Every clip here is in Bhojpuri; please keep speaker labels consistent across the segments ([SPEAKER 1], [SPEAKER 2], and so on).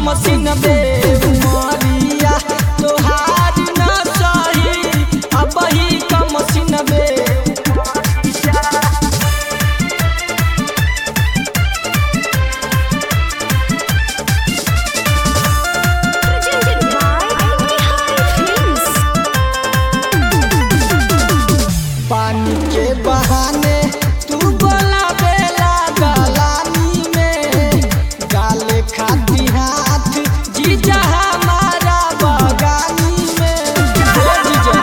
[SPEAKER 1] मसीन बे उमरिया तोहार न सही अब ही का मसीन बे
[SPEAKER 2] Presented by Bihari Films.
[SPEAKER 1] पानी के बहाने तू बोला बेला गलानी में गाले खाती हाथ जीजा हमारा बगानी में हे जीजा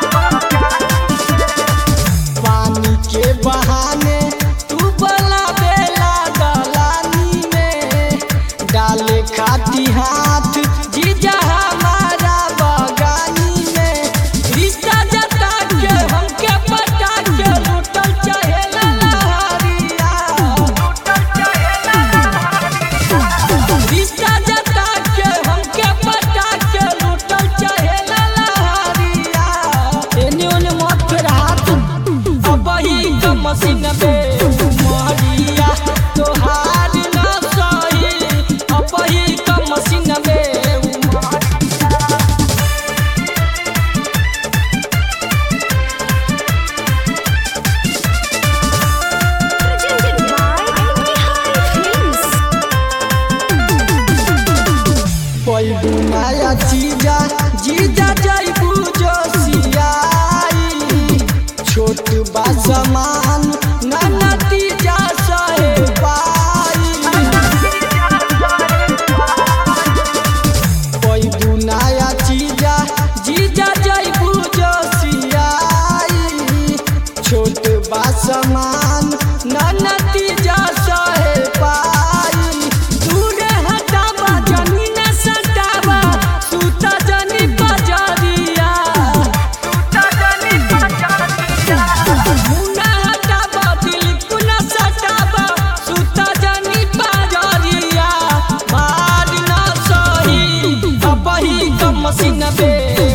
[SPEAKER 1] पानी के बहाने तू बोला बेला गलानी में डाले खाती हाथ जीजा हमारा बगानी में रिश्ता जता के हमके पटा के लूटल चाहेला लहरिया रिश्ता जता के हमके पटा के लूटल चाहेला लहरिया एने ओने मत फेर हाथ अब ही का मसीन बे उमरिया तोहार न सही अब ही का मसीन बे उमरिया
[SPEAKER 2] Presented by Bihari Films.
[SPEAKER 1] पैबू नया चीजा जीजा जैबू जोशियाई छोट बा समान न नतीजा सहे पाई पैबू नया चीजा जीजा जैबू जोशियाई छोट बा समान न नतीजा सहे पाई दूरे हटावा जमीन सटावा सूता जनी बजरिया मुन्ना हटावा दिल पुना सटावा सूता जनी बजरिया मार ना सही अब ही का मसीन बे